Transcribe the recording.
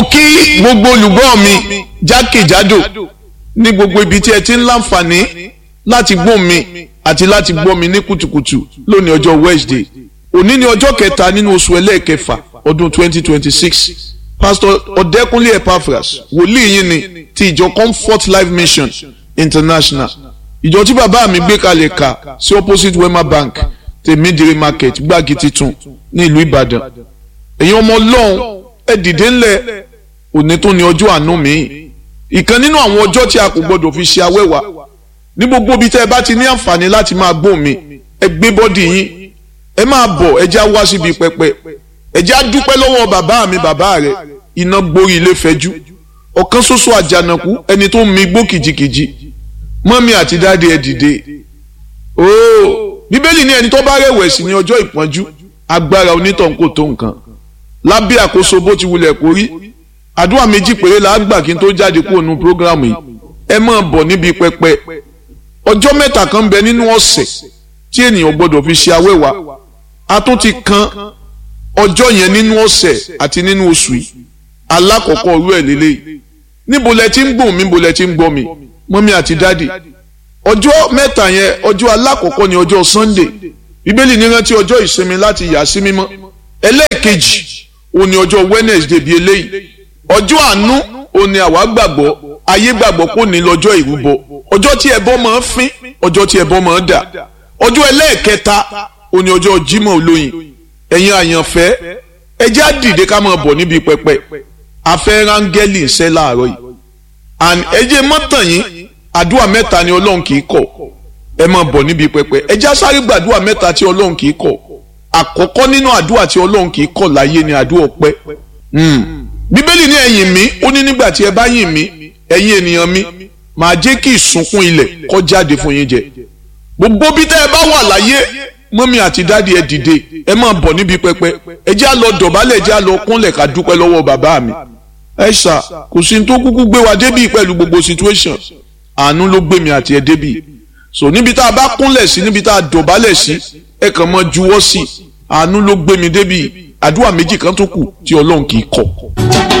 kí gbogbo olùgbọ́ mi jákèjádò ní gbogbo ibi tí ẹ ti ń láǹfààní láti gbọ́ mi àti láti gbọ́ mi ní kùtùkùtù lónìí ọjọ́ Wednesday òní ni ọjọ́ kẹta nínú oṣù ẹlẹ́ẹ̀kẹfà ọdún 2026 pastor ọ̀dẹ́kúnlé epaphras wòlíì yín ni ti ìjọ comfort life mission international ìjọ tí bàbá mi gbé kalẹ̀ ka sí opposite wema bank tèmídìrí market gbági titun ní ìlú ìbàdàn èyàn ọmọ ọlọ́run ẹ dìde ńlẹ̀ òní tó ní ọjọ́ àánú mi ìkan nínú àwọn ọjọ́ tí a kò gbọdọ̀ fi ṣe awẹ́wà ní gbogbo ibi tẹ́ ẹ bá ti ní àǹfààní láti máa gbóhùn mi ẹ gbé bọ́dì yín ẹ máa bọ̀ ẹ já wá síbi pẹpẹ ẹ já dúpẹ́ lọ́wọ́ bàbá mi bàbá rẹ iná gborí ilé fẹ́jú ọ̀kan ṣoṣo àjànàkú ẹni tó ń mi gbó kìjikìji mọ́mí àti dáadé ẹ dìde ooo bíbélì ní ẹni tó bá rẹ̀wẹ̀sì ní ọjọ́ ìpọ́njú agbára onítọ̀hún kò tó nǹkan lábẹ́ àkóso bó ti wulẹ̀ kó rí àdúrà méjì péré la gbà kí n tó jáde kúrò nínú prógrámù yìí ẹ máa bọ̀ níbi pẹpẹ ọjọ́ mẹ́ta kan bẹ nínú ọ̀sẹ̀ tí ènìyàn gbọ́dọ̀ fi ṣe awẹ́wà a tún ti kan ọjọ́ yẹn nínú ọ̀sẹ̀ àti nínú oṣù yìí alákọ̀ọ́kọ́ orú ẹ̀ lélẹ́yìí níbo lẹ ti ń gbọ́ mi níbo lẹ ti ń gbọ́ mi mọ́mí àti dádì ọjọ́ mẹ́ta yẹn ọjọ́ alákọ̀ọ́kọ́ ni ọjọ́ Sunday bíbélì ní rántí ọjọ́ ìsinmi láti yà sí mímọ́ ẹlẹ́ẹ̀kejì òun ni ọjọ́ Wednesday bíi eléyìí ọjọ́ àánú òun ni àwa gbàgbọ́ ayé gbàgbọ́ kò ní lọ́jọ́ ìrúbọ ọjọ́ tí ẹbọ máa ń fín ọjọ́ tí ẹbọ máa ń dà ọjọ́ ẹlẹ́ẹ̀kẹta òun ni ọjọ́ Jímọ̀ olóyin ẹ̀yin àyànfẹ́ ẹ jẹ́ á dìde ká máa bọ̀ níbi pẹpẹ afẹ́ rángẹ́lì ń ṣẹ́ láàárọ̀ yìí and ẹ jẹ́ mọ́tàn yín àdúrà mẹ́ta ni ọlọ́run kì í kọ̀ ẹ máa bọ̀ níbi pẹpẹ ẹ jẹ́ á sáré gbàdúrà mẹ́ta tí ọlọ́run kì í kọ̀ àkọ́kọ́ nínú àdúrà tí ọlọ́run kì í kọ̀ láyé ni àdúrà ọpẹ́ bíbélì ní ẹ̀yìn mi ó ní nígbà tí ẹ bá yìn mí ẹ̀yin ènìyàn mi màá jẹ́ kí ìsunkún ilẹ̀ kó jáde fún yín jẹ gbogbo bí tẹ́ ẹ bá wà láyé mọ́mí àti dáàdi ẹ dìde ẹ máa bọ̀ níbi pẹpẹ ẹ jẹ́ á lọ dọ̀bálẹ̀ ẹ jẹ́ á lọ kúnlẹ̀ ká dúpẹ́ lọ́wọ́ bàbá mi ẹ ṣá kò sí ní tó kúkú gbé wa débì pẹ̀lú gbogbo situation àánú ló gbé mi àti ẹ débì so níbi tá a bá kúnlẹ̀ sí níbi tá a dọ̀bálẹ̀ sí ẹ kàn mọ́ juwọ́ sí àánú ló gbé mi débì àdúrà méjì kan tó kù tí ọlọ́run kì í kọ̀.